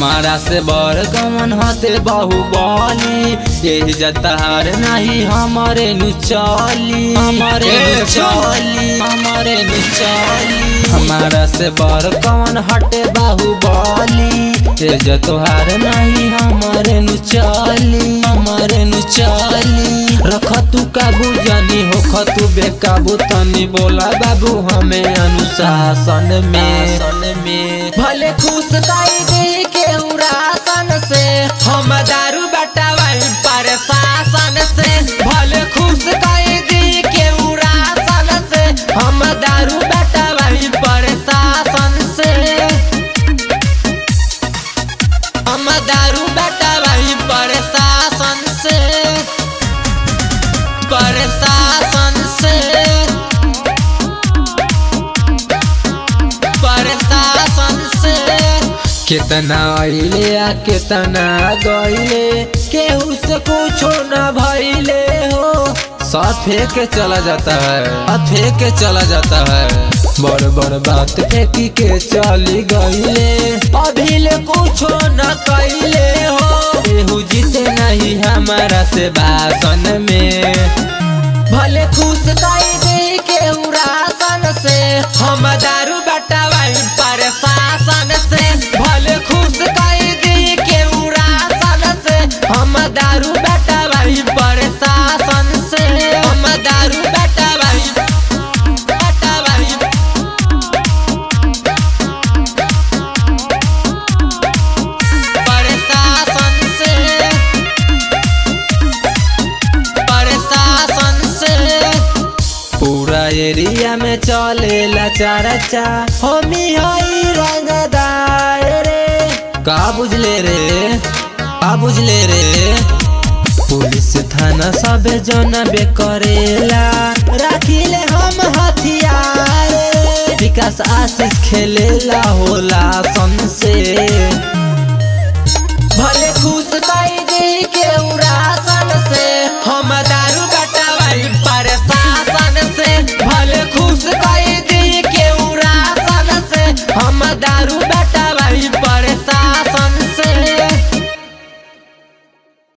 हमारा से बड़ कमन हते बाहुबली यही जतार नहीं हमारे नु चली हमारे नु चली हमारे नु चली हमारा से बड़ कमन हटे बाहुबली ये जतोहार नहीं हमारे नु चली हमारे नु चली रख तू काबू जानी हो खतु बेकाबू तनी बोला बाबू हमें अनुशासन में में भले खुश काई दे के उरासन से हम दारू बटावाई पर शासन से भले खुश काई दे के उरासन से हम दारू बटावाई पर शासन से हम दारू बटावाई पर शासन से पर शासन से प्रशासन से कितना अइले आ कितना गइले केहू से कुछो न भइले हो सब फेंक के चला जाता है अब फेंक के चला जाता है बड़ बड़ बात फेंकी के चली गइले अभी ले कुछो न कैले हो केहू जीते नहीं हमारा से भाषण में भले खुश काई दे के उरासन से हम दारू बटावाई पर शासन से भले खुश काई दे के उरासन से हम दारू बटावाई पर शासन से हम दारू बटावाई बटावाई प्रशासन से प्रशासन से पूरा एरिया में चलेला चर्चा हमी हई रंगदार रे का बुझले रे का बुझले रे पुलिस थाना सब जनबे करेला राखिले हम हथियार रे विकास आशीष खेलेला होला सन से भले खुश कई दे